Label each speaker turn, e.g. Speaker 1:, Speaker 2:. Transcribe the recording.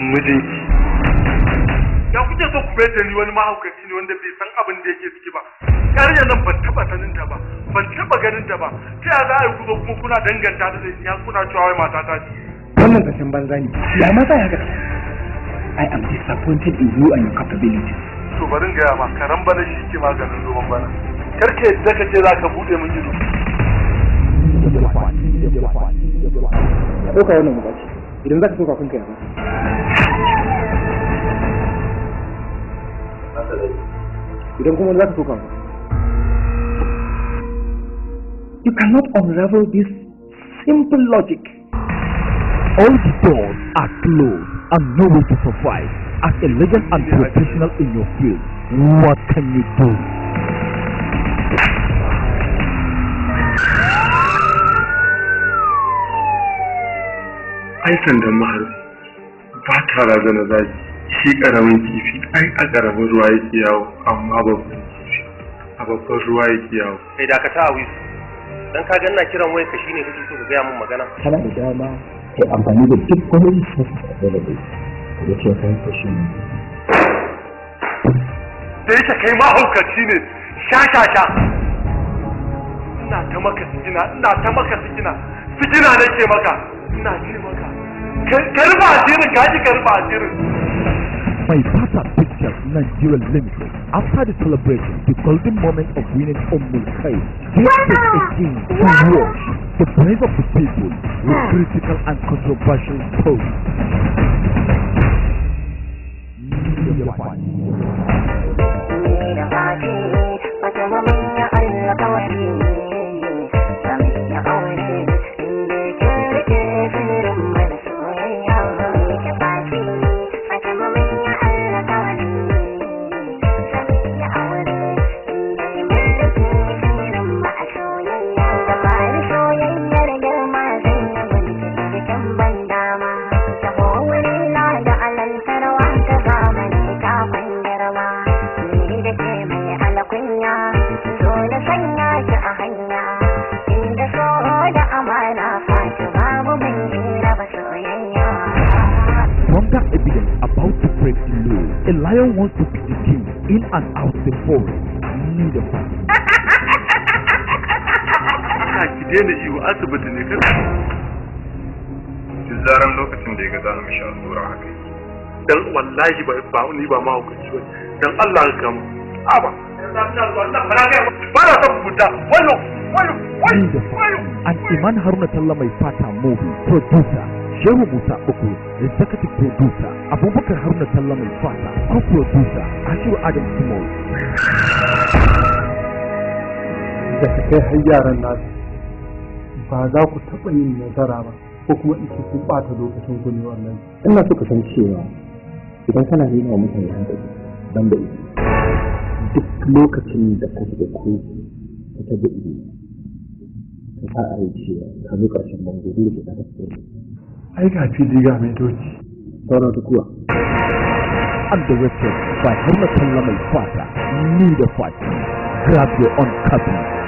Speaker 1: mijinki ya kuke so ku da ni wani mahaukaci ne wanda bai san abin da yake ciki ba yarinya nan ban taba sanin ta ba ban taba ganin ta ba ta ya za a yi ku zo kuma kuna danganta ta da ya kuna cewa wai mata ta ce
Speaker 2: wannan kashin banza ne ya mata ya gada I am disappointed in you and your capabilities.
Speaker 1: to bari in gaya ma karan bana shi ke maganin zoban bana karka yadda ka ce za ka buɗe min ido
Speaker 2: Ka ɗauka wannan buƙaci idan za ka so kafin ka yana. Idan kuma za ka so kafin. You cannot unravel this simple logic.
Speaker 3: All the doors are closed and no way to survive. As a legend and professional in your field, what can you do?
Speaker 1: ai sandan mahar ba ta razana zaki shi karamin kifi ai a karamin ruwa yake yawo amma babban kifi a babban ruwa yake yawo
Speaker 4: kai dakata a wisu dan ka ganna kiran wayar ka shine kake so ka gaya min magana
Speaker 5: kana da dama kai amfani da duk wani resources available da ke kai kashi
Speaker 1: da yake kai mahaukaci ne sha sha sha ina ta maka sigina ina ta maka sigina sigina nake maka ina ce maka ka rufa asirin ka ji ka rufa asirin
Speaker 3: My Pata Pictures Nigeria Limited. After the celebration, the golden moment of winning Ummul Khair, this is again to wash the praise of the people with critical and controversial posts. Stronger evidence about to break the law. A lion wants to be the king in and out the forest. Need a fight.
Speaker 1: ka ki daina iyo asibiti ne kar
Speaker 6: duk zaran lokacin da ya ga za mu sha allura haka
Speaker 1: dan wallahi ba ba ni ba mahaukaci ba dan Allah ka kama a ba ba na son fita wannan wannan
Speaker 3: Need a fight. And Iman Haruna Talla mai fata movie producer. Shehu Musa Uku, executive producer, Abubakar Haruna Talla mai fata, co-producer, Ashiru Adam Small,
Speaker 2: Da ka kai har yaran nasu ba za ku taɓa yin nasara ba ko kuma in ce kun ɓata lokacin ku ne wannan.
Speaker 5: ina so ka san cewa idan kana nuna wa mutane hankali ban da ido duk lokacin da ka da ko ka taɓa ido ka sa a rai cewa ka zo ƙarshen bango dole ka ta tafi
Speaker 1: ai ga fili ga mai doki
Speaker 5: sauran ta kuwa
Speaker 3: and directed by Haruna Talla mai fata, Need a fight. Grab your own copy